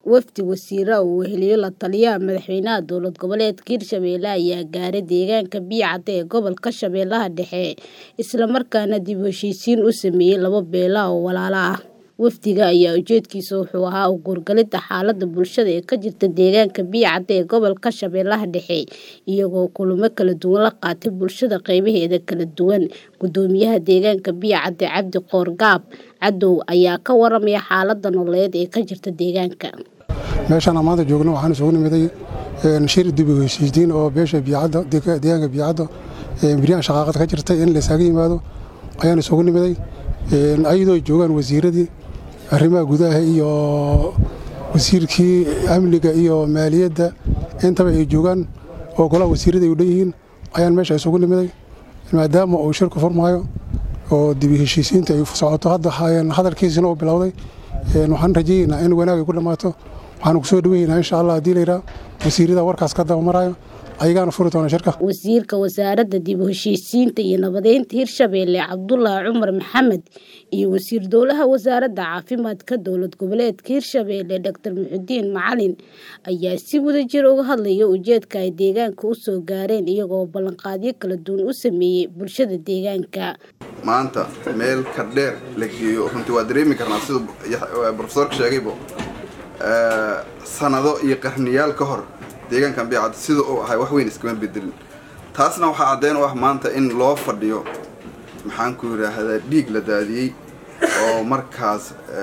Wafdi wasiiro uu weheliyo la-taliyaha madaxweynaha dowlad goboleedka Hirshabelle ayaa gaaray deegaanka Biacada ee gobolka Shabeellaha Dhexe, isla markaana dib u heshiisiin u sameeyay laba beelood oo walaalo ah. Wafdiga ayaa ujeedkiisu wuxuu ahaa u guurgalidda xaaladda bulshada ee ka jirta deegaanka Biacada ee gobolka Shabeellaha Dhexe, iyagoo kulamo kala duwan la qaatay bulshada qaybaheeda kala duwan. Guddoomiyaha deegaanka Biacada Cabdi Qoorgaab Cadow ayaa ka waramaya xaaladda nololeed ee ka jirta deegaanka. meeshaan aan maanta joogno waxaan isugu nimiday shir dib u heshiisiin oo beesha Biacada deegaanka Biacada biryahan shaqaaqad ka jirtay in la isaga yimaado ayaan isugu nimiday ayadoo ay joogaan wasiiradii arrimaha gudaha iyo wasiirkii amniga iyo maaliyadda intaba ay joogaan oo golaha wasiirada ay u dhan yihiin ayaan meesha isugu nimiday maadaama uu shirku furmaayo oo dib u heshiisiinta ay socoto hadda hadalkiisina uu bilowday waxaan rajaynaynaa in wanaag ay ku dhammaato waxaan ku soo dhaweynaa insha allah haddii la yidhaha wasiirada warkaas ka daba maraayo ayagaana furi doona shirka wasiirka wasaaradda dib u heshiisiinta iyo nabadeynta Hirshabelle Cabdullaahi Cumar Maxamed iyo wasiir dowlaha wasaaradda caafimaadka dowlad goboleedka Hirshabelle Dr Muxudiin Macalin ayaa si wadajir uga hadlaya ujeedka ay deegaanka u soo gaareen iyagoo ballanqaadyo kala duwan u sameeyay bulshada deegaanka maanta meel ka dheer la geeyo runtii waa dareemi karnaa sida profesorka sheegaybo sanado iyo qarniyaal ka hor deegaankan biicad sida uu ahay wax weyn iskama bedelin taasna waxaa caddeyn u ah maanta in loo fadhiyo maxaan ku yidhaahdaa dhiig la daadiyey oo markaas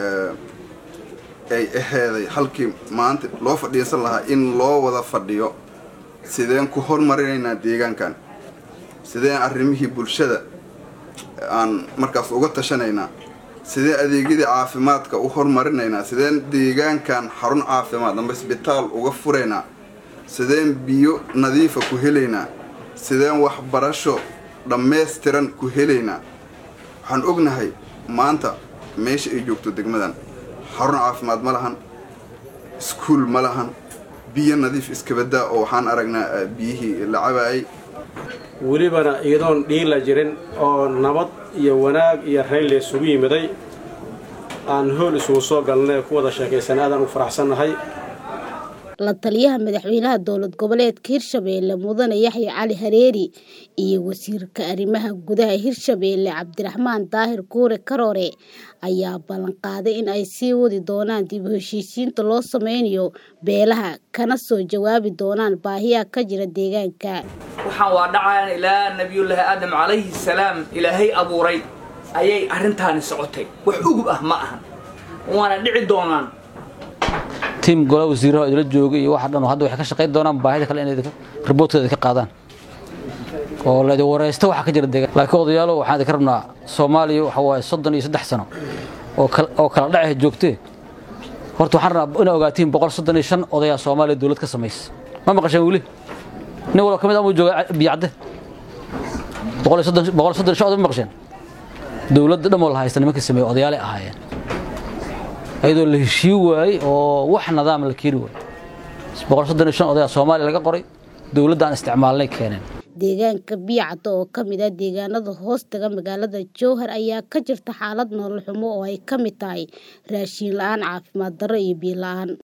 ay aheeday halkii maanta loo fadhiisan lahaa in loo wada fadhiyo sideen ku hormarinaynaa deegaankan sideen arrimihii bulshada aan markaas uga tashanaynaa sideen adeegyadii caafimaadka u hormarinaynaa sideen deegaankan xarun caafimaad amba isbitaal uga furaynaa sideen biyo nadiifa ku helaynaa sideen waxbarasho dhammaystiran ku helaynaa waxaan ognahay maanta meesha ay joogto degmadan xarun caafimaad ma lahan iskuul ma lahan biyo nadiif iskabadaa oo waxaan aragnaa biyihii la cabaayay welibana iyadoon dhiila jirin oo nabad iyo wanaag iyo rayn la isugu yimiday aan hool isugu soo galnay ku wada sheekaysan aadaan u faraxsannahay la-taliyaha madaxweynaha dowlad goboleedka Hirshabelle mudane Yaxya Cali Hareeri iyo wasiirka arrimaha gudaha Hirshabelle Cabdiraxmaan Daahir Kuure Karoore ayaa ballan qaaday in ay sii wadi doonaan dib u heshiisiinta loo sameynayo beelaha kana soo jawaabi doonaan baahiyaha ka jira deegaanka waxaan waa dhacayaan ilaa nabiyullaahi aadam calayhi salaam ilaahay abuuray ayay arrintaani socotay wax ugub ah ma ahan waana dhici doonaan tiim golaha wasiiraha idila joogay iyo waxa dhan hadda waxay ka shaqayn doonaan baahida kale inay riboortkeeda ka qaadaan oo la wareysto waxa ka jira deegaan laakiin odayaalo waxaan idinka rabnaa soomaaliya waxa waaye soddon iyo saddex sano oo oo kala dhacay joogtee horta waxaan rabnaa inaa ogaatiin boqol soddon iyo shan odayaa soomaaliya dowlad ka samaysa ma maqasheen weli nin walba ka mid amuu jooga biyacde boqol iyo soddon boqol soddon iyo shan oday ma maqasheen dowladda dhan oo la haysta nimankii sameeyey odayaalay ahaayeen ayadoo la heshii waayey oo wax nidaam la keeni waayey boqol soddon iyo shan odayaa soomaaliya laga qoray dowladda aan isticmaalnay keeneen deegaanka biicada oo ka mid ah deegaanada hoostaga magaalada jowhar ayaa ka jirta xaalad nolol xumo oo ay ka mid tahay raashiin la-aan caafimaad darro iyo biyo la-aan